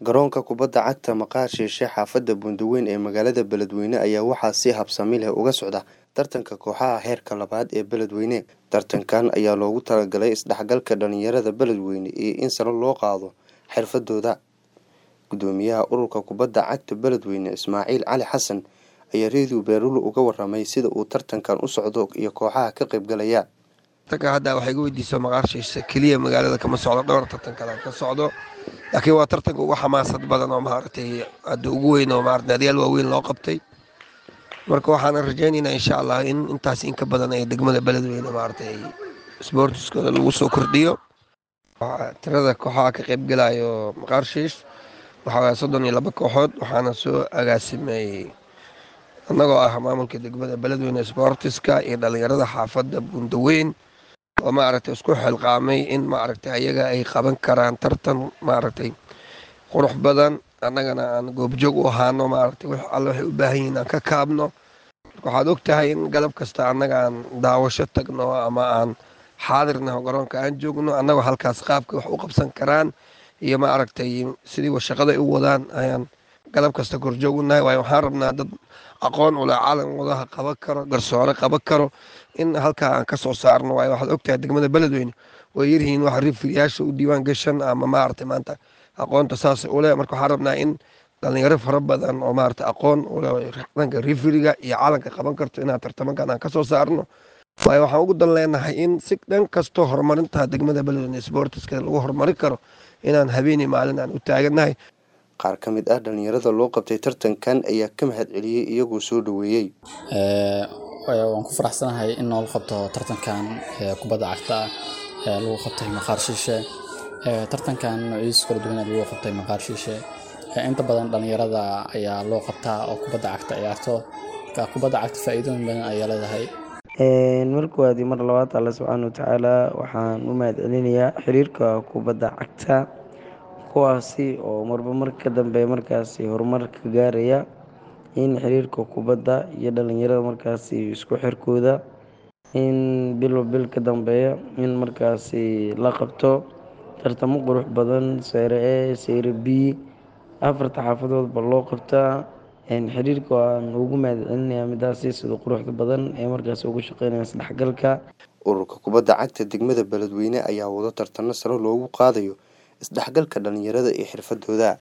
Garoonka kubadda cagta Maqaar Shiishe xaafadda Buundaweyn ee magaalada Beledweyne ayaa waxaa si habsami leh uga socda tartanka kooxaha heerka labaad ee Beledweyne. Tartankan ayaa loogu talagalay isdhexgalka dhalinyarada Beledweyne iyo in sare loo qaado xirfadooda. Gudoomiyaha ururka kubadda cagta Beledweyne Ismaaciil Cali Xasan ayaa Radio Beerulo uga warramay sida uu tartankan u socdo iyo kooxaha ka qaybgalaya. tartanka hadda waxay iga weydiiso maqaar shiishe keliya magaalada kama socdo dhowr tartan kale ka socdo laakiin waa tartanka ugu xamaasad badan oo maaragtay hadda ugu weyn oo maaragtay naadiyaal waaweyn loo qabtay marka waxaan rajaynaynaa insha allah in intaas in ka badan ay degmada beledweyne maaragtay sportiskooda lagu soo kordhiyo tirada kooxaha ka qaybgalayo maqaar shiish waxaa waaya soddon iyo laba kooxood waxaana soo agaasimay annagoo ah maamulka degmada beledweyne sportiska iyo dhalinyarada xaafadda buundaweyn oo maaragtay isku xilqaamay in maaragtay ayaga ay qaban karaan tartan maaragtay qurux badan annagana aan goobjoog u ahaano maaragtay wix alle waxay u baahan yihiin aan ka kaabno waxaad og tahay in galab kasta annaga aan daawasho tagno ama aan xaadirnaho garoonka aan joogno annagoo halkaas qaabka wax u qabsan karaan iyo maaragtay sidii shaqada ay u wadaan ayaan galab kasta korjoog u nahay waayo waxaan rabnaa dad aqoon ule calan wadaha qaban karo garsoore qaban karo in halkaa aan ka soo saarno waayo waxaad ogtahay degmada beledweyne way yaryihiin wax rifiriyaasha u diiwaan gashan ama maaragtay maanta aqoonta saas ule marka waxaan rabnaa in dhalinyaro fara badan oo maaragtay aqoon ule dhanka rifiriga iyo calanka qaban karto inaan tartamankan aan ka soo saarno waayo waxaan ugu dan leenahay in si dhan kastoo horumarinta degmada beledweyne sportiska lagu horumarin karo inaan habeenii maalin aan u taagannahay qaar ka mid ah dhalinyarada loo qabtay tartankan ayaa ka mahad celiyey iyagoo soo dhoweeyey waan ku faraxsanahay in noola qabto tartankan kubadda cagta ah lagu qabtay maqaar shiishe tartankan noociisa kala duwan lagu qabtay maqaar shiishe inta badan dhalinyarada ayaa loo qabtaa oo kubadda cagta ciyaarto kubadda cagta faa'iidooyin badan ayaa leedahay mar koowaad iyo mar labaad alle subxaana watacaala waxaan u mahad celinayaa xiriirka kubadda cagta kuwaasi oo marba mar ka dambe markaasi horumar ka gaaraya in xiriirka kubadda iyo dhalinyarada markaasi isku xirkooda in bilba bil ka dambeeya in markaasi la qabto tartamo qurux badan seyre e seyre b afarta xaafadoodba loo qabtaa xiriirka waan ugu mahad celinayaa midaasi sida quruxda badan ee markaasi ugu shaqeynaya isdhexgalka ururka kubadda cagta degmada beledweyne ayaa wado tartano sare loogu qaadayo isdhexgalka dhalinyarada iyo xirfadooda